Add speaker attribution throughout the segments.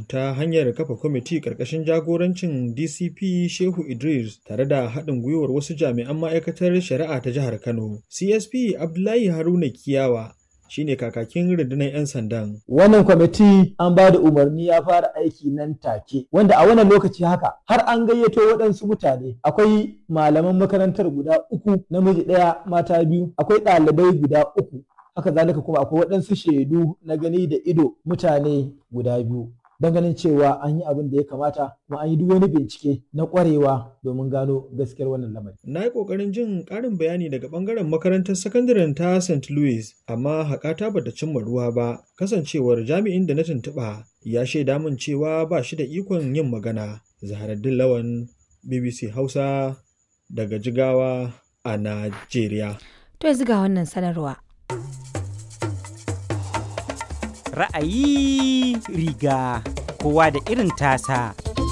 Speaker 1: ta hanyar kafa kwamiti ƙarƙashin jagorancin DCP Shehu Idris tare da haɗin gwiwar wasu jami'an ma'aikatar shari'a ta jihar Kano. CSP Abdullahi Haruna Kiyawa shine kakakin rundunar 'yan sandan.
Speaker 2: Wannan kwamiti an ba da umarni ya fara aiki nan take, wanda a wannan lokaci haka har an gayyato waɗansu mutane. Akwai malaman makarantar guda uku, namiji ɗaya, mata biyu, akwai ɗalibai guda uku. Haka zalika kuma akwai waɗansu shaidu na gani da ido mutane guda biyu. Don ganin cewa an yi abin da ya kamata kuma an yi duk wani bincike na ƙwarewa domin gano gaskiyar wannan lamari.
Speaker 1: Na yi ƙoƙarin jin ƙarin bayani daga ɓangaren makarantar sakandaren ta St. Louis, amma haƙata bata cimma ruwa ba, kasancewar jami'in da na tuntuɓa ya shaida min cewa ba shi da ikon yin magana. Zaharaddin Lawan, BBC Hausa, daga Jigawa a Najeriya.
Speaker 3: To yanzu ga wannan sanarwa.
Speaker 4: Ra'ayi riga kowa da irin tasa.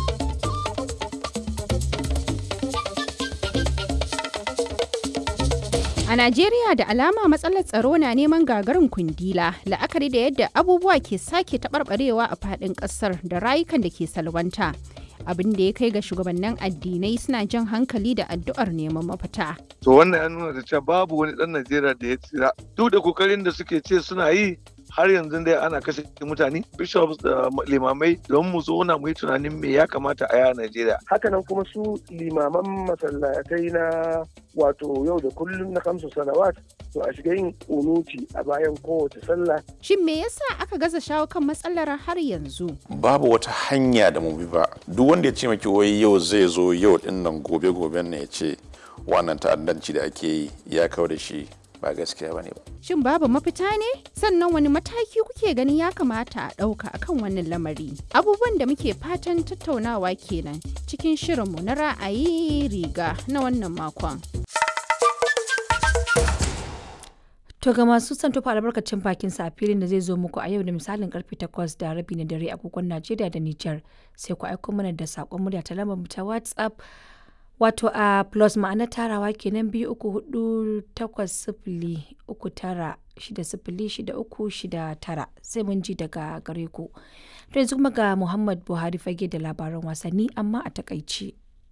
Speaker 5: A Najeriya da alama matsalar tsaro na neman gagarin kundila la'akari da yadda abubuwa ke sake taɓarɓarewa a faɗin ƙasar da rayukan da ke salwanta. Abin da ya kai ga shugabannin addinai suna jan hankali da addu'ar neman mafita.
Speaker 6: To wannan ya nuna da cewa babu wani ɗan Najeriya da ya tsira. Duk da kokarin da suke ce suna yi har yanzu dai ana kashe mutane bishops da limamai don mu zauna mu yi tunanin me ya kamata a yi a Najeriya.
Speaker 7: Hakanan kuma su limaman masallatai na wato yau da kullum na kamsu salawat to a shiga yin kunuti a bayan kowace sallah.
Speaker 5: Shin me yasa aka gaza shawo kan matsalar har yanzu?
Speaker 8: Babu wata hanya da mu bi ba. Duk wanda ya ce maki wai yau zai zo yau din nan gobe goben ne ya ce wannan ta'addanci da ake yi ya kawo da shi ba gaskiya bane ba.
Speaker 5: Shin babu mafita ne? Sannan wani mataki kuke ganin ya kamata a ɗauka akan wannan lamari? Abubuwan da muke fatan tattaunawa kenan cikin shirinmu na ra'ayi riga na wannan makon.
Speaker 3: To ga masu son tofa albarkacin bakin sa a filin da zai zo muku a yau da misalin karfe 8 da rabi na dare agogon Najeriya da Nijar sai ku aiko mana da sakon murya ta lambar ta WhatsApp wato a plus ma'ana tarawa kenan biyu uku hudu takwas sifili uku tara shida sifili shida uku shida tara sai mun ji daga gare ku. To yanzu kuma ga Muhammad Buhari fage da labaran wasanni amma a takaici.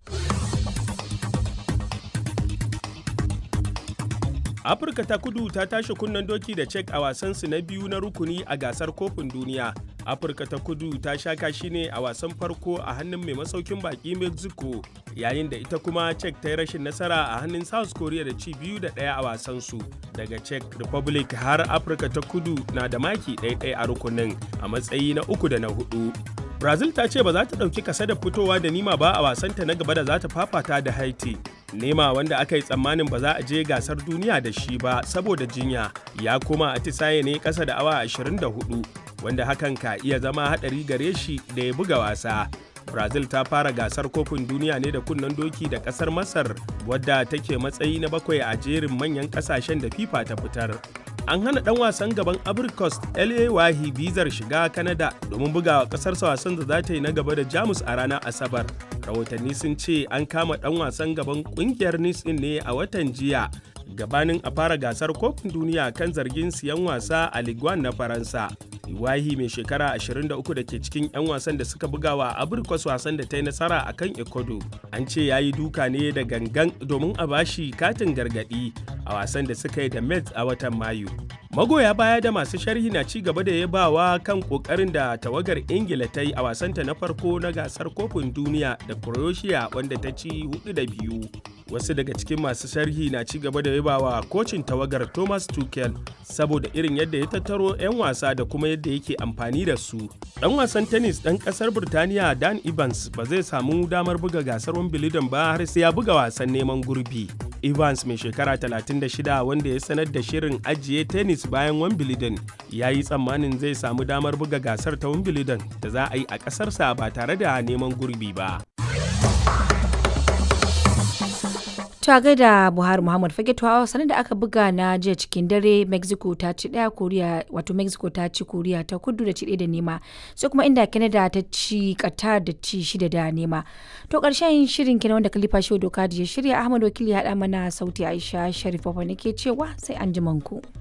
Speaker 9: afirka ta kudu ta tashi kunnen doki da cek a wasansu na biyu na rukuni a gasar kofin duniya afirka ta kudu ta sha kashi ne a wasan farko a hannun mai masaukin baki mexico yayin da ita kuma cek ta yi rashin nasara a hannun south korea da ci biyu da ɗaya a wasansu daga czech republic har afirka ta kudu na da maki ɗaya a rukunin a matsayi na uku da na hudu brazil ta ce ba za ta ɗauki kasa da fitowa da nima ba a wasanta na gaba da za ta fafata da haiti nema wanda aka yi tsammanin ba za a je gasar duniya da shi ba saboda jinya ya koma atisaye ne kasa da awa 24 wanda hakan ka iya zama hadari gare shi da ya buga wasa brazil ta fara gasar kofin duniya ne da kunnen doki da kasar masar wadda take matsayi na bakwai a jerin manyan kasashen da fifa ta fitar an hana dan wasan gaban abricos la wahi bizar shiga canada domin bugawa kasarsa wasan da za ta yi na gaba da jamus a ranar asabar rahotanni sun ce an kama dan wasan gaban kungiyar nice ne a watan jiya gabanin a fara gasar kofin duniya kan zargin siyan wasa a ligue na faransa iwahi mai shekara 23 da ke cikin 'yan wasan da suka bugawa abrikos wasan da ta yi nasara a kan ecuador an ce ya yi duka ne da gangan domin a bashi katin gargadi a wasan da suka yi da mets a watan mayu magoya baya da masu sharhi na ci gaba da yabawa kan kokarin da tawagar ingila ta yi a wasanta na farko na gasar kofin duniya da croatia wanda ta ci hudu da biyu wasu daga cikin masu sharhi na ci gaba da yabawa kocin tawagar thomas tuchel saboda irin yadda ya tattaro 'yan wasa da kuma yadda yake amfani da su dan wasan tennis dan kasar birtaniya dan evans ba zai samu damar buga gasar wimbledon ba har sai ya buga wasan neman gurbi evans mai shekara 36 wanda ya sanar da shirin ajiye tennis bayan wimbledon ya yi tsammanin zai samu damar buga gasar ta wimbledon da za a yi a kasarsa ba tare da neman gurbi ba
Speaker 3: ta gaida buhari muhammad fage tuwa sanar da aka buga na jiya cikin dare mexico ta ci daya koriya wato mexico ta ci koriya ta kudu da ci da nema sai kuma inda canada ta ci qatar da ci shida da nema to karshen shirin kenan wanda kalifa shi doka ya shirya ahmad wakili ya haɗa mana sauti aisha sharif ne ke cewa sai an ku.